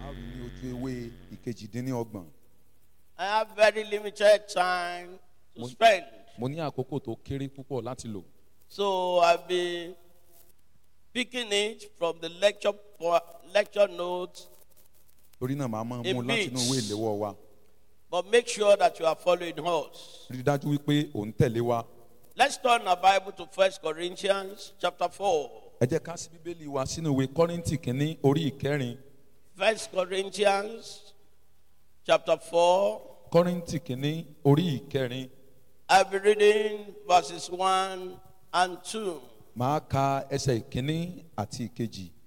a rí ní ojú ewé ìkejìdínlọ́gbọ̀n I have very limited time to Mo- spend. mo ní àkókò tó kéré púpọ̀ láti lò So I'll be picking it from the lecture po- lecture notes, torí náà màá máa mú A láti inú ìwé bit. ìléwọ́ wa but make sure that you are following us. rí i dájú wípé ò ń tẹ̀lé wa Let's turn our Bible to First Corinthians chapter 4. ẹ jẹ́ ká sí bíbélì wa sínú ìwé kọ́rìntì kínní orí ìkẹrin First Corinthians chapter 4. kọ́rìntì kínní orí ìkẹrin I'll be reading verses 1 and 2. màá ka ẹsẹ̀ ìkínní àti ìkejì